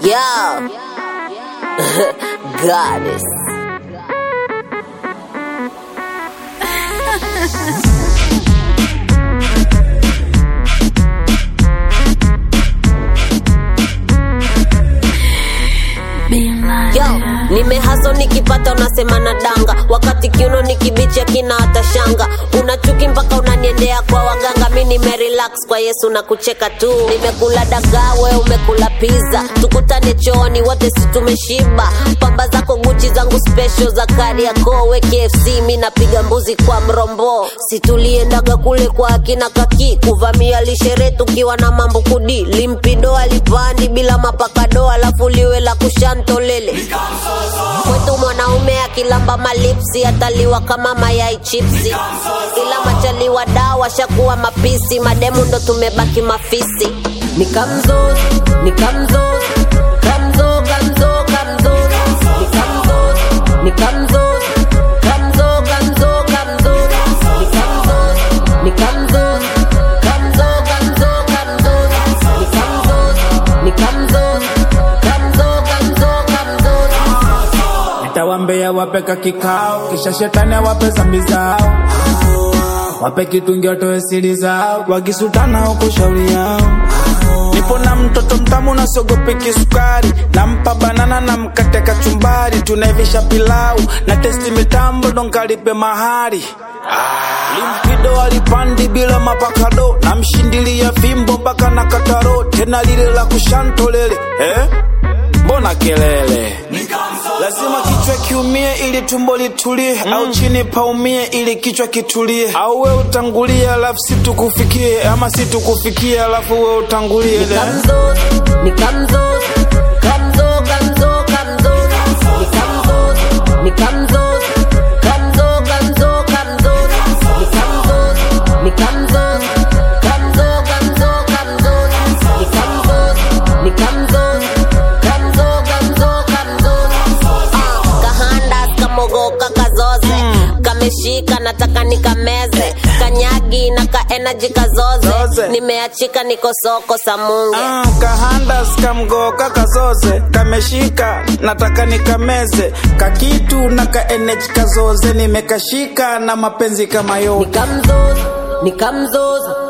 Yo. Goddess. Yo, nimehaso nikipata unasema na danga wakati kiuno nikibicha kina hata shanga una chuki mpaka unaniendea kwa waganga mi nimerelax kwa yesu na kucheka tu nimekula dagaa we umekula pizza tukutane chooni wote si tumeshiba pamba zako guchi zangu special za kariako we kfc mi napiga mbuzi kwa mrombo situliendaga kule kwa akina kaki kuvamia lishere tukiwa na mambo kudi limpido alipandi bila mapakado alafu liwe la kushantolele kwetu mwanaume akilamba malipsi ataliwa kama mayai chipsi ila machaliwa dawa shakuwa mapisi mademu ndo tumebaki mafisi nikamzo nikamzo kamzo kamzo kamzo nikamzo nikamzo kamzo kamzo kamzo nikamzo nikamzo kamzo kamzo kamzo nikamzo nikamzo kamzo kamzo kamzo Nitawambia wape ka kikao, kisha shetani awape zambi zao, wape kitungi watoe siri zao, wakisutana huko shauri yao. Nipo na mtoto mtamu na sogopi kisukari, nampa banana na mkate kachumbari, tunaivisha pilau na testi mitambo donkalipe mahari limpido alipandi bila mapakado na mshindilia fimbo mpaka na kataro tena lile la kushantolele eh? mbona kelele lazima kichwa kiumie ili tumbo litulie au chini paumie ili kichwa kitulie au we utangulie alafu situkufikie ama situkufikie alafu we utangulie Nikamzo, nikamzo, kamzo, kamzo, kamzo, nikamzo, nikamzo, kamzo, kamzo, kamzo, nikamzo, nikamzo, kamzo, kamzo, kamzo, nikamzo, nikamzo, kamzo, kamzo, kamzo. Ah, kahanda kamogoka kazoze kameshika nataka nikameze kanyagi na ka energy kazoze Zoze. nimeachika niko soko samunge Ah, kahanda skamgoka kazoze kameshika nataka nikameze kakitu na kaenej kazoze nimekashika na mapenzi kama yote nikamzoza nikamzoza